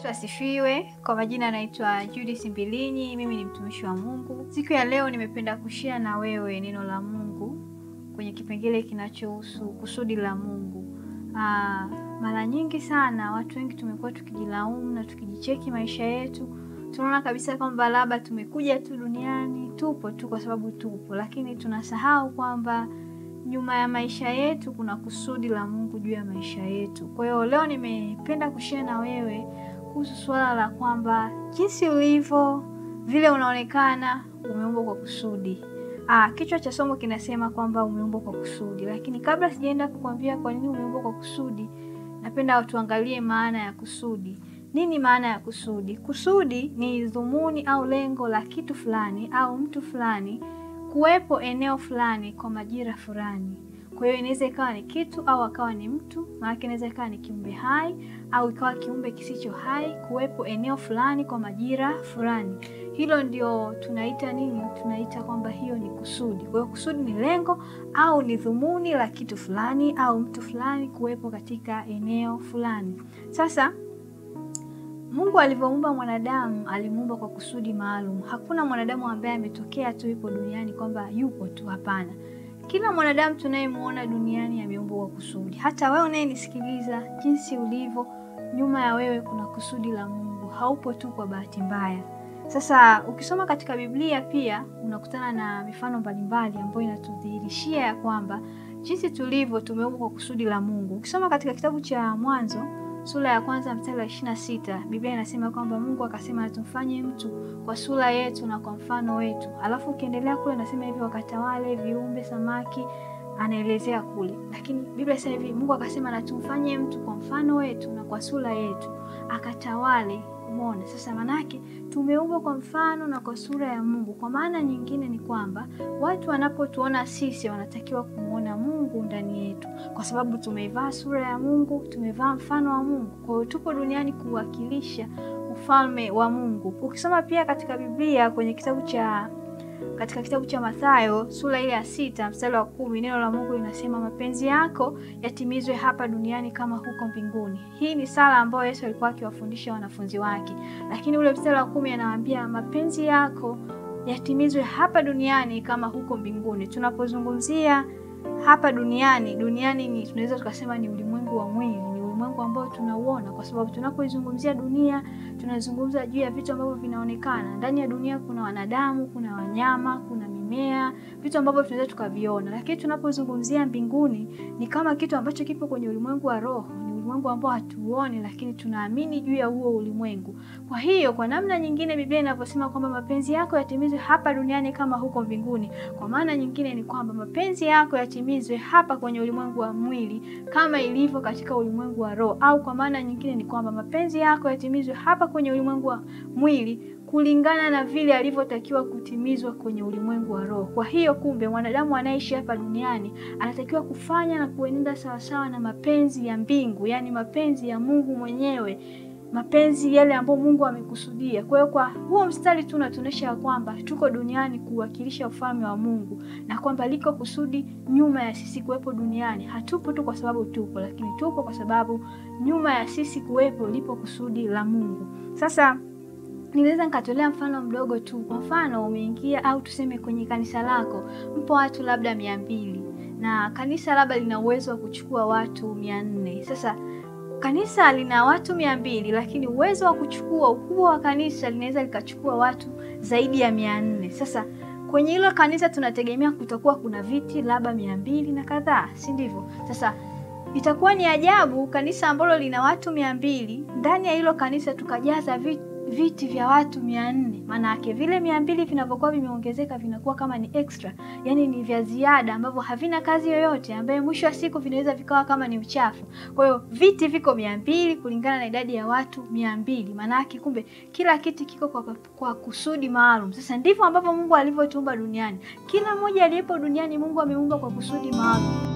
Yesu asifiwe. Kwa majina anaitwa Judith Mbilinyi, mimi ni mtumishi wa Mungu. Siku ya leo nimependa kushia na wewe neno la Mungu kwenye kipengele kinachohusu kusudi la Mungu. Aa, mara nyingi sana watu wengi tumekuwa tukijilaumu na tukijicheki maisha yetu, tunaona kabisa kwamba labda tumekuja tu duniani, tupo tu kwa sababu tupo, lakini tunasahau kwamba nyuma ya maisha yetu kuna kusudi la Mungu juu ya maisha yetu. Kwa hiyo leo nimependa kushare na wewe kuhusu suala la kwamba jinsi ulivyo, vile unaonekana, umeumbwa kwa kusudi. Ah, kichwa cha somo kinasema kwamba umeumbwa kwa kusudi, lakini kabla sijaenda kukwambia kwa nini umeumbwa kwa kusudi, napenda tuangalie maana ya kusudi. Nini maana ya kusudi? Kusudi ni dhumuni au lengo la kitu fulani au mtu fulani kuwepo eneo fulani kwa majira fulani. Kwa hiyo inaweza ikawa ni kitu au akawa ni mtu, maana inaweza ikawa ni kiumbe hai au ikawa kiumbe kisicho hai, kuwepo eneo fulani kwa majira fulani. Hilo ndio tunaita nini? Tunaita kwamba hiyo ni kusudi. Kwa hiyo kusudi ni lengo au ni dhumuni la kitu fulani au mtu fulani kuwepo katika eneo fulani. Sasa Mungu alivyoumba mwanadamu alimuumba kwa kusudi maalum. Hakuna mwanadamu ambaye ametokea tu yupo duniani kwamba yupo tu, hapana. Kila mwanadamu tunayemuona duniani ameumbwa kwa kusudi. Hata wewe unayenisikiliza, jinsi ulivyo, nyuma ya wewe kuna kusudi la Mungu. Haupo tu kwa bahati mbaya. Sasa ukisoma katika Biblia pia unakutana na mifano mbalimbali ambayo inatudhihirishia ya kwamba jinsi tulivyo tumeumbwa kwa kusudi la Mungu. Ukisoma katika kitabu cha Mwanzo sura ya kwanza mstari wa ishirini na sita Biblia inasema kwamba Mungu akasema tumfanye mtu kwa sura yetu na kwa mfano wetu. Alafu ukiendelea kule nasema hivi, wakatawale viumbe, samaki, anaelezea kule, lakini Biblia inasema hivi, Mungu akasema na tumfanye mtu kwa mfano wetu na kwa sura yetu, akatawale. Umeona sasa, manake tumeumbwa kwa mfano na kwa sura ya Mungu. Kwa maana nyingine ni kwamba watu wanapotuona sisi wanatakiwa kumwona Mungu ndani yetu, kwa sababu tumeivaa sura ya Mungu, tumevaa mfano wa Mungu. Kwa hiyo tupo duniani kuwakilisha ufalme wa Mungu. Ukisoma pia katika Biblia kwenye kitabu cha katika kitabu cha Mathayo sura ile ya sita mstari wa kumi neno la Mungu linasema mapenzi yako yatimizwe hapa duniani kama huko mbinguni. Hii ni sala ambayo Yesu alikuwa akiwafundisha wanafunzi wake, lakini ule mstari wa kumi anawaambia mapenzi yako yatimizwe hapa duniani kama huko mbinguni. Tunapozungumzia hapa duniani, duniani ni tunaweza tukasema ni ulimwengu wa mwili, ni ulimwengu ambao tunauona, kwa sababu tunapoizungumzia dunia tunazungumza juu ya vitu ambavyo vinaonekana. Ndani ya dunia kuna wanadamu, kuna wanyama, kuna mimea, vitu ambavyo tunaweza tukaviona. Lakini tunapozungumzia mbinguni ni kama kitu ambacho kipo kwenye ulimwengu wa roho, ni ulimwengu ambao hatuoni, lakini tunaamini juu ya huo ulimwengu. Kwa hiyo kwa namna nyingine, Biblia inavyosema kwamba mapenzi yako yatimizwe hapa duniani kama huko mbinguni, kwa maana nyingine ni kwamba mapenzi yako yatimizwe hapa kwenye ulimwengu wa mwili kama ilivyo katika ulimwengu wa roho, au kwa maana nyingine ni kwamba mapenzi yako yatimizwe hapa kwenye ulimwengu wa mwili kulingana na vile alivyotakiwa kutimizwa kwenye ulimwengu wa roho. Kwa hiyo kumbe, mwanadamu anayeishi hapa duniani anatakiwa kufanya na kuenenda sawasawa na mapenzi ya mbingu, yaani mapenzi ya Mungu mwenyewe, mapenzi yale ambayo Mungu amekusudia. Kwa hiyo kwa huo mstari tu unatuonyesha ya kwamba tuko duniani kuwakilisha ufalme wa Mungu na kwamba liko kusudi nyuma ya sisi kuwepo duniani. Hatupo tu kwa sababu tupo, lakini tupo kwa sababu nyuma ya sisi kuwepo lipo kusudi la Mungu. Sasa Ninaweza nikatolea mfano mdogo tu. Kwa mfano, umeingia au tuseme kwenye kanisa lako mpo watu labda mia mbili na kanisa labda lina uwezo wa kuchukua watu mia nne. Sasa kanisa lina watu mia mbili lakini uwezo wa kuchukua, ukubwa wa kanisa linaweza likachukua watu zaidi ya mia nne. Sasa kwenye hilo kanisa tunategemea kutakuwa kuna viti labda mia mbili na kadhaa, si ndivyo? Sasa itakuwa ni ajabu kanisa ambalo lina watu mia mbili ndani ya hilo kanisa tukajaza viti viti vya watu mia nne. Maana yake vile mia mbili vinavyokuwa vimeongezeka vinakuwa kama ni extra, yaani ni vya ziada ambavyo havina kazi yoyote, ambaye mwisho wa siku vinaweza vikawa kama ni uchafu. Kwa hiyo viti viko mia mbili kulingana na idadi ya watu mia mbili. Maana yake kumbe kila kiti kiko kwa, kwa kusudi maalum. Sasa ndivyo ambavyo Mungu alivyotuumba duniani. Kila mmoja aliyepo duniani Mungu ameumba kwa kusudi maalum.